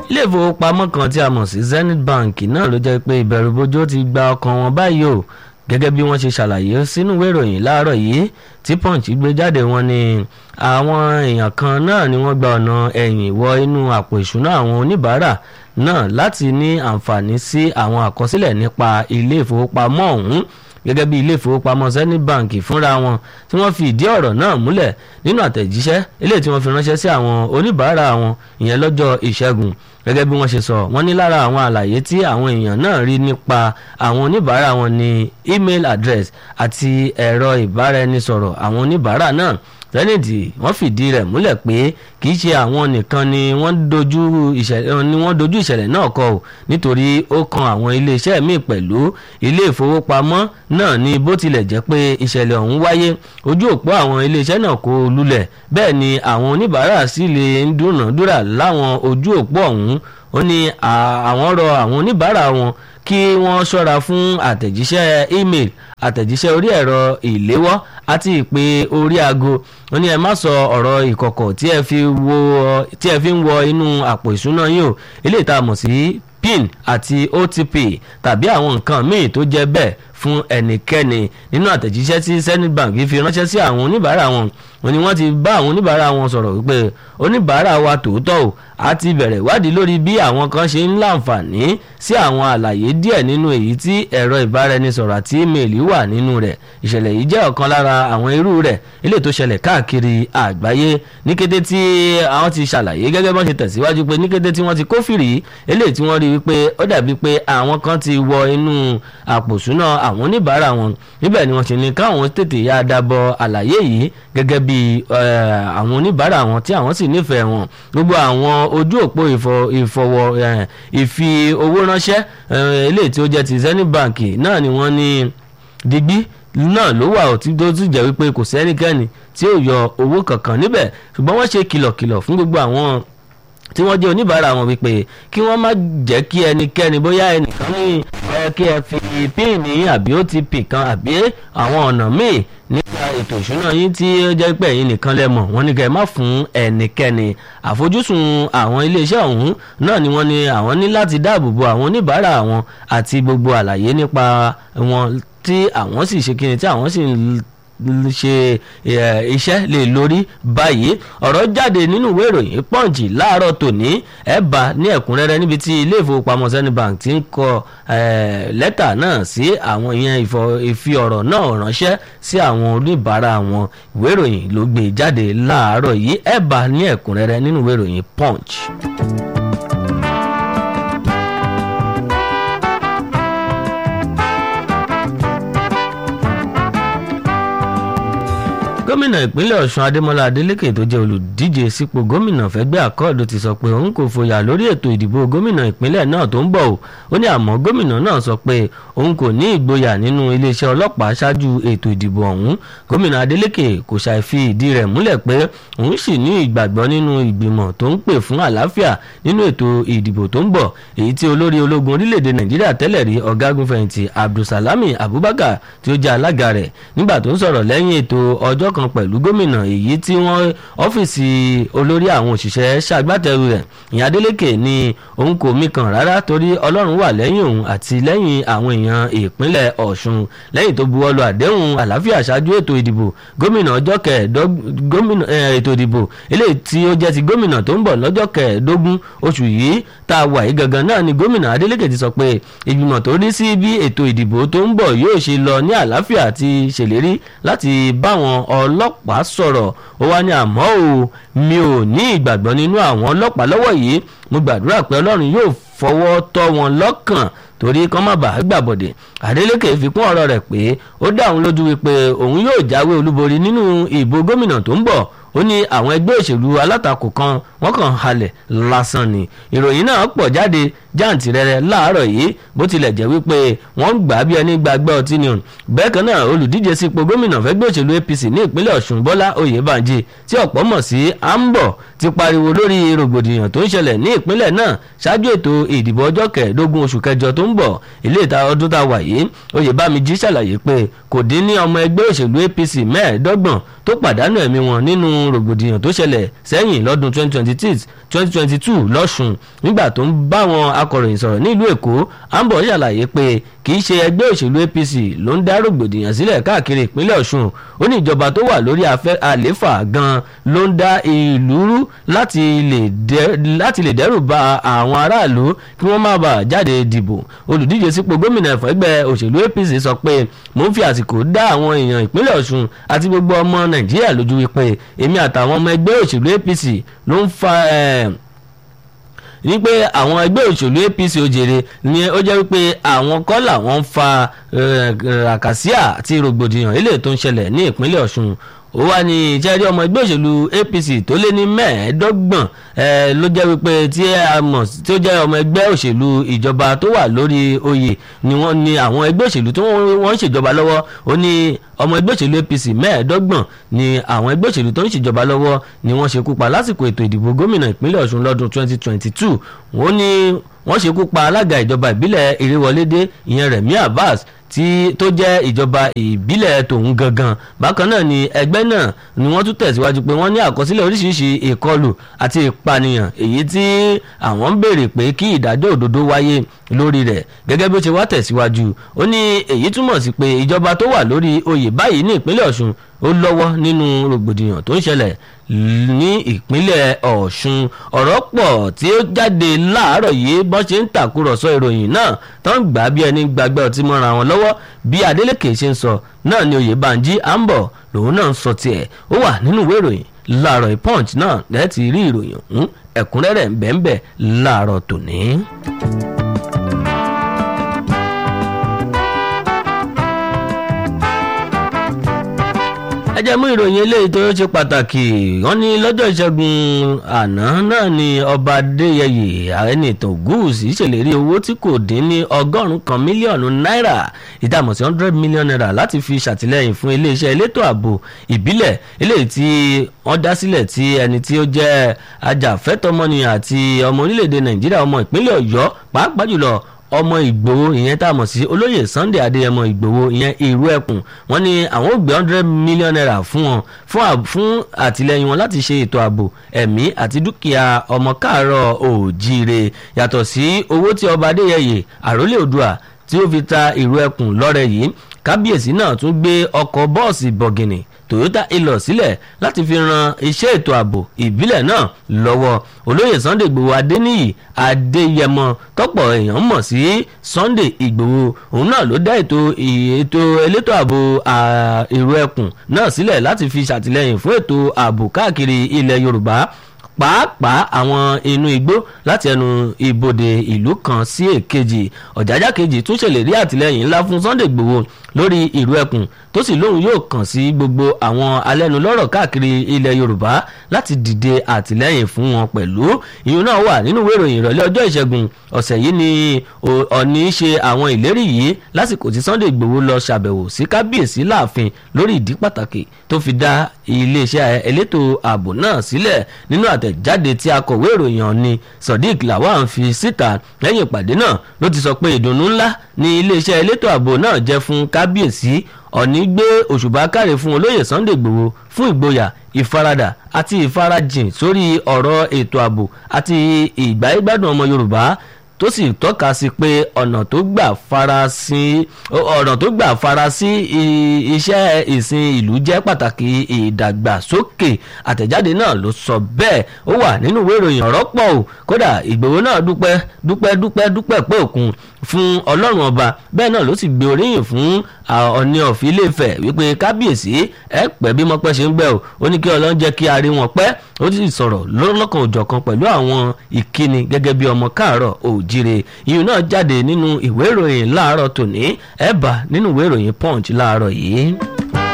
ilé ìfowópamọ́ kan tí a mọ̀ sí Zenith Bank náà ló jẹ́ pé ìbẹ̀rùbojo ti gba ọkàn wọn báyìí o gẹ́gẹ́ bí wọ́n ṣe ṣàlàyé sínú ìwé ìròyìn láàárọ̀ yìí tí Punch gbé jáde wọn ni àwọn èèyàn kan náà ni wọ́n gba ọ̀nà ẹ̀yìn wọ inú àpò ìṣúná àwọn oníbàárà náà láti ní àǹfààní sí àwọn àkọsílẹ̀ nípa ilé ìfowópamọ́ ọ̀hún gẹ́gẹ́ bí ilé ìfowópamọ́ Zenith Bank fúnra wọn tí wọ́n fi ìdí ọ̀rọ̀ náà múlẹ̀ nínú àtẹ̀jíṣẹ́ eléyìí tí wọ́n fi ránṣẹ́ sí àwọn oníbàárà wọn ìyẹn lọ́jọ́ ìṣẹ́gun gẹ́gẹ́ bí wọ́n ṣe sọ wọ́n ní lára àwọn àlàyé tí àwọn èèyàn náà rí nípa àwọn oníbàárà wọn ní email address àti ẹ̀rọ ìbáraẹnisọ̀rọ̀ àwọn oníbàárà náà Zenith wọ́n fìdí rẹ̀ múlẹ̀ pé kì í ṣe àwọn nìkan ni wọ́n dojú ìṣẹ̀lẹ̀ ni wọ́n dojú ìṣẹ̀lẹ̀ náà kọ ò nítorí ó kan àwọn iléeṣẹ́ míì pẹ̀lú ilé ìfowópamọ́ náà ni bó tilẹ̀ jẹ́ pé ìṣẹ̀lẹ̀ ọ̀hún wáyé ojú òpó àwọn iléeṣẹ́ náà kò lulẹ̀ bẹ́ẹ̀ ni àwọn oníbàárà sì lè ń dúnàádúrà láwọn ojú òpó ọ̀hún ó ní àwọn rọ àwọn oníbàárà wọn kí wọ́n ṣọ́ra fún àtẹ̀jíṣẹ́ email àtẹ̀jíṣẹ́ orí ẹ̀rọ ìléwọ́ àti ìpè orí aago ó ní ẹ má sọ ọ̀rọ̀ ìkọ̀kọ̀ tí ẹ fi ń wọ inú àpò ìṣúná yín o eléyìí tá a mọ̀ sí pin àti otp tàbí àwọn nǹkan míì tó jẹ́ bẹ́ẹ̀ fún ẹnikẹ́ni nínú àtẹ̀jíṣẹ́ tí Zenith Bank fi ránṣẹ́ sí àwọn oníbàárà wọn wọ́n ní wọ́n ti bá àwọn oníbàárà wọn sọ̀rọ̀ wípé oníbàárà wa tòótọ́ o a ti bẹ̀rẹ̀ ìwádìí lórí bí àwọn kan ṣe ń láǹfààní sí àwọn àlàyé díẹ̀ nínú èyí tí ẹ̀rọ ìbáraẹnisọ̀rọ̀ àti ímeèlì wà nínú rẹ̀ ìṣẹ̀lẹ̀ yìí jẹ́ ọ̀kan lára àwọn irú rẹ̀ eléyìí tó ṣẹlẹ̀ káàkiri àgbáyé ní kété tí àwọn ti ṣàlàyé gẹ́gẹ́ bọ́n ṣe tẹ̀síwájú pé ní kété tí wọ́n ti kófìrí eléyìí tí wọ́n rí wípé ó dàbí pé àwọn kan ti wọ inú àpòsúná àwọn oníbàárà wọn níbẹ̀ ni wọ́n ṣe ní káwọn tètè yá dábọ̀ àlàyé yìí gẹ́gẹ́ bí àwọn oníbàárà wọn tí àwọn sì nífẹ̀ẹ́ wọn gbogbo àwọn ojú òpó ìfọwọ́ ìfi owó ránṣẹ́ eléyìí tí ó jẹ́ ti Zenith Bank náà ni wọ́n ní digbí náà ló wà tí tó sì jẹ́ wípé kò sẹ́nikẹ́ni tí ó yọ owó kankan níbẹ̀ ṣùgbọ́n wọ́n ṣe kìlọ̀kìlọ̀ fún gbogbo àwọn tí wọ́n jẹ́ oníbàárà wọn wípé kí wọ́n má jẹ́ kí ẹnikẹ́ni bóyá ẹnìkan ní ẹ kí ẹ fi píìnì àbí OTP kan àbí àwọn ọ̀nà míì nípa ètò ìṣúná yín tí ó jẹ́ pé ẹ̀yin nìkan lẹ mọ̀ wọ́n ní kẹ́ ẹ má fún ẹnikẹ́ni àfojúsùn àwọn iléeṣẹ́ ọ̀hún náà ni wọ́n ní àwọn ní láti dáàbò bo àwọn oníbàárà wọn àti gbogbo àlàyé nípa wọn tí àwọn sì ṣe kíni tí àwọn sì ń ṣe iṣẹ́ lè lórí báyìí ọ̀rọ̀ jáde nínú ìwé ìròyìn Punch láàárọ̀ tòní ẹ̀ bá ní ẹ̀kúnrẹ́rẹ́ níbi tí ilé ìfowópamọ́ Zenith Bank ti ń kọ lẹ́tà náà sí àwọn ìyẹn ìfi ọ̀rọ̀ náà ránṣẹ́ sí àwọn oníbàárà wọn ìwé ìròyìn ló gbé jáde láàárọ̀ yìí ẹ̀ bá ní ẹ̀kúnrẹ́rẹ́ nínú ìwé ìròyìn Punch. gómìnà ìpínlẹ̀ ọ̀ṣun adémọlá adélékè tó jẹ́ olùdíje sípò gómìnà fẹ́gbẹ́ àkọọ́dù ti sọ pé òun kò fòyà lórí ètò ìdìbò gómìnà ìpínlẹ̀ náà tó ń bọ̀ o ó ní àmọ́ gómìnà náà sọ pé òun kò ní ìgboyà nínú iléeṣẹ́ ọlọ́pàá ṣáájú ètò ìdìbò ọ̀hún gómìnà adélékè kò ṣàì fi ìdí rẹ̀ múlẹ̀ pé òun sì ní ìgbàgbọ́ nínú ìgbìmọ̀ tó ń pè fún àlàáfíà nínú ètò ìdìbò tó ń bọ̀ èyí tí olórí ológun orílẹ̀-èdè nàìjíríà tẹ́lẹ̀ rí ọ̀gágun fẹ̀yìntì abdulsalami abubakar tí ó jẹ́ alága rẹ̀ nígbà tó ń sọ̀rọ̀ lẹ́yìn ètò ọjọ́ kan pẹ̀lú gómìnà èyí tí wọ́n ọ́fíìsì olórí àwọn òṣìṣẹ́ ṣàgbátẹrù rẹ̀ ìyẹn Adeleke ní òun kò mí kan rárá torí Ọlọ́run wà lẹ́yìn òun àti lẹ́yìn àwọn èèyàn ìpínlẹ̀ Ọ̀ṣun lẹ́yìn tó buwọ́lu àdéhùn àlàáfíà ṣáájú ètò ìdìbò gómìnà ọjọ́ kẹẹ̀ẹ́dógún ètò ìdìbò eléyìí tí ó jẹ́ ti gómìnà tó ń bọ̀ lọ́jọ́ kẹẹ̀ẹ́dógún oṣù yìí tá a wà yìí gangan náà ni gómìnà Adeleke ti sọ pé ìgbìmọ̀ tó rí sí bí ètò ìdìbò tó ń bọ̀ yóò ṣe lọ ní àlàáfíà ti ṣèlérí láti báwọn ọlọ́pàá sọ̀rọ̀ ó wá ní àmọ́ o mi ò ní ìgbàgbọ́ nínú àwọn ọlọ́pàá lọ́wọ́ yìí mo gbàdúrà pé ọlọ́run yóò fọwọ́ tọ́ wọn lọ́kàn torí kán má bàa gbàbọ̀dẹ̀ Adeleke fi kún ọ̀rọ̀ rẹ̀ pé ó dá òun lójú wípé òun yóò jáwé olúborí nínú ìbò gómìnà tó ń bọ̀ ó ní àwọn ẹgbẹ́ òṣèlú alátakò kan wọ́n kàn halẹ̀ lásán ni ìròyìn náà pọ̀ jáde jàǹtìrẹrẹ láàárọ̀ yìí bó tilẹ̀ jẹ́ wípé wọ́n ń gbà á bí ẹni gbàgbọ́ ọtí ni òun bẹ́ẹ̀ kan náà olùdíje sípò gómìnà fẹ́gbẹ́ òṣèlú APC ní ìpínlẹ̀ Ọ̀ṣun Bọ́lá Oyèbánjí tí ọ̀pọ̀ mọ̀ sí Ambo ti pariwo lórí rògbòdìyàn tó ń ṣẹlẹ̀ ní ìpínlẹ̀ náà ṣáájú ètò ìdìbò ọjọ́ kẹẹ̀ẹ́dógún oṣù kẹjọ tó ń bọ̀ ilé ìta ọdún tá a wà yìí Oyèbánjí ṣàlàyé pé kò dín ní ọmọ ẹgbẹ́ òṣèlú APC mẹ́ẹ̀ẹ́dọ́gbọ̀n tó pàdánù ẹ̀mí wọn nínú rògbòdìyàn tó ṣẹlẹ̀ sẹ́yìn lọ́dún 2026 2022 lọ́sùn nígbà tó ń bá wọn akọ̀ròyìn sọ̀rọ̀ nílùú èkó ambo ṣàlàyé pé kì í ṣe ẹgbẹ́ òṣèlú apc ló ń dá rògbòdìyàn sílẹ̀ káàkiri ìpínlẹ̀ ọ̀ṣun ó ní ìjọba tó wà lórí àléfà gan ló ń dá ìlú rú láti lè dẹ́rù ba àwọn aráàlú kí wọ́n má bàa jáde dìbò olùdíje sípò gómìnà ẹgbẹ́ òṣèlú apc sọ pé mò ń fi àsìkò dá àwọn èèyàn ìpínlẹ̀ ọ̀ṣun àti gbogbo ọmọ nàìjíríà lójú wípé èmi àtàwọn ọmọ ẹgbẹ́ òṣèlú apc ló ń fa ní pé àwọn ẹgbẹ́ òṣèlú apc òjèrè ni ó jẹ́ wípé àwọn kọ́ làwọn ń fa àkàsíà àti rògbòdìyàn eléyìí tó ń ṣẹlẹ̀ ní ìpínlẹ̀ ọ̀ṣun ó wà ní ìjẹ́rí ọmọ ẹgbẹ́ òṣèlú apc tó lé ní mẹ́ẹ̀ẹ́dọ́gbọ̀n ló jẹ́ wípé tí a mọ̀ tó jẹ́ ọmọ ẹgbẹ́ òṣèlú ìjọba tó wà lórí oyè ni wọ́n ní àwọn ẹgbẹ́ òṣèlú tí wọ́n ń ṣèjọba lọ́wọ́ ó ní ọmọ ẹgbẹ́ òṣèlú apc mẹ́ẹ̀ẹ́dọ́gbọ̀n ni àwọn ẹgbẹ́ òṣèlú tó ń ṣèjọba lọ́wọ́ ni wọ́n ṣekú pa lásìkò ètò ìdìbò gómìnà ìpínlẹ̀ ọ̀ṣun lọ́dún 2022 wọ́n ní wọ́n ṣekú pa alága ìjọba ìbílẹ̀ ìrèwọlédé ìyẹn rẹ̀mí abbas tí tó jẹ́ ìjọba ìbílẹ̀ tòun gangan bákan náà ni ẹgbẹ́ náà ni wọ́n tún tẹ̀síwájú pé wọ́n ní àkọsílẹ̀ oríṣiríṣi ìkọlù àti ìpànìyàn èyí tí àwọn ń béèrè pé kí ìdájọ́ òdodo wáyé lórí rẹ̀ gẹ́gẹ́ bí ó ṣe wá tẹ̀síwájú ó ní èyí túmọ̀ sí pé ìjọba tó wà lórí oyè báyìí ní ìpínlẹ̀ ọ̀ṣun ó lọ́wọ́ nínú rògbòdìyàn tó ń ṣẹlẹ̀ ní ìpínlẹ̀ ọ̀ṣun ọ̀rọ̀ pọ̀ tí ó jáde láàárọ̀ yìí bọ́n ṣe ń tàkúrọ̀sọ ìròyìn náà tó ń gbà bí ẹni gbàgbẹ́ ọtí mọ́ra wọn lọ́wọ́ bí adeleke ṣe ń sọ náà ni oyèbánjí àǹbọ̀ lòun náà ń sọ tiẹ̀ ó wà nínú ìwé ìròyìn láàárọ̀ punch náà lẹ́ẹ̀tì rí ìròyìn ọ̀hún ẹ̀kúnrẹ́rẹ́ ń bẹ́ẹ̀ bẹ́ẹ̀ láàárọ̀ tòní. ẹ jẹ́ mú ìròyìn eléyìí tó ṣe pàtàkì wọ́n ní lọ́jọ́ ìṣẹ́gun àná náà ni ọba adéyẹyè ẹnìtàn gúúsì ṣèlérí owó tí kò dín ní ọgọ́rùn-ún kan mílíọ̀nù náírà ìdààmú sí hundred million naira láti fi ṣàtìlẹ́yìn fún iléeṣẹ́ elétò ààbò ìbílẹ̀ eléyìí tí wọ́n dá sílẹ̀ tí ẹni tí ó jẹ́ ajàfẹ́tọ̀ọ́mọnìyàn àti ọmọ orílẹ̀-èdè nàìjíríà ọmọ ìpínlẹ̀ ọ̀yọ́ pàápàá jùlọ ọmọ ìgbòho ìyẹn tá a mọ̀ sí olóyè sunday adéyẹmọ ìgbòho ìyẹn ìrú ẹkùn wọn ni àwọn ò gbé hundred million naira fún wọn fún àtìlẹyìn wọn láti ṣe ètò ààbò ẹ̀mí àti dúkìá ọmọ káàárọ̀ òjíire yàtọ̀ sí owó tí ọba adéyẹyè àrólé odua tí ó fi ta ìrú ẹkùn lọ́rẹ yìí kábíyèsí náà tún gbé ọkọ̀ bọ́ọ̀sì bọ̀gìnì toyota ilọ̀ sílẹ̀ láti fi ran iṣẹ́ ètò ààbò ìbílẹ̀ náà lọ́wọ́ olóyè sunday igbòho adéníyì adéyẹmọ tọ́pọ̀ èèyàn mọ̀ sí sunday igbòho òun náà ló dá ètò ètò elétò ààbò èrò ẹkùn náà sílẹ̀ láti fi ṣàtìlẹ́yìn fún ètò ààbò káàkiri ilẹ̀ yorùbá pàápàá àwọn inú igbó láti ẹnu ibodè ìlú kan sí èkejì ọ̀jájá kejì tún ṣèlérí àtìlẹ́yìn ńlá fún sunday igbòho lórí ìlú ẹkùn tó sì lóun yóò kàn sí gbogbo àwọn alẹ́nulọ́rọ̀ káàkiri ilẹ̀ yorùbá láti dìde àtìlẹ́yìn fún wọn pẹ̀lú ìyún náà wà nínú ìwé ìròyìn ìrọ̀lẹ́ ọjọ́ ìṣẹ́gun ọ̀sẹ̀ yìí ni ọ̀ní ṣe àwọn ìlérí yìí lásìkò tí sunday igbòho lọ ṣàbẹ̀wò sí kábíyèsí láàfin lórí ìdí pàtàkì tó fi dá iléeṣẹ́ elétò ààbò náà sílẹ̀ nínú àtẹ̀jáde tí akọ̀wé ìròyìn ọ̀ni sodiq lawan fi síta lẹ́yìn ìpàdé náà ló ti sọ pé ìdùnnú ńlá ni iléeṣẹ́ elétò ààbò náà jẹ́ fún kábíyèsí ọ̀ní gbé òṣùbà káre fún olóyè sunday igbòho fún ìgboyà ìfaradà àti ìfarajìn sórí ọ̀rọ̀ ètò ààbò àti ìgbáyégbádùn ọmọ yorùbá tó sì tọ́ka sí pé ọ̀nà tó gbà farasin ọ̀nà tó gbà farasí iṣẹ́ ìsìn ìlú jẹ́ pàtàkì ìdàgbàsókè àtẹ̀jáde náà ló sọ bẹ́ẹ̀ ó wà nínú ìwé ìròyìn ọ̀rọ̀ pọ̀ o kódà ìgbòho náà dúpẹ́ dúpẹ́ dúpẹ́ dúpẹ́ pé òkun fún ọlọ́run ọba bẹ́ẹ̀ náà ló sì gbé oríyìn fún ọ̀ní ọ̀fì iléèfẹ̀ wípé kábíyèsí ẹ pẹ́ bí mọ́pẹ́ ṣe ń gbẹ́ o ó ní kí ọlọ́run jẹ́ kí a rí wọn pẹ́ ó sì sọ̀rọ̀ lọ́lọ́kan òjọ̀kan pẹ̀lú àwọn ìkíni gẹ́gẹ́ bí ọmọ káàárọ̀ òjire ìyún náà jáde nínú ìwé ìròyìn láàárọ̀ tòní ẹ̀ bá nínú ìwé ìròyìn punch láàárọ̀ yìí.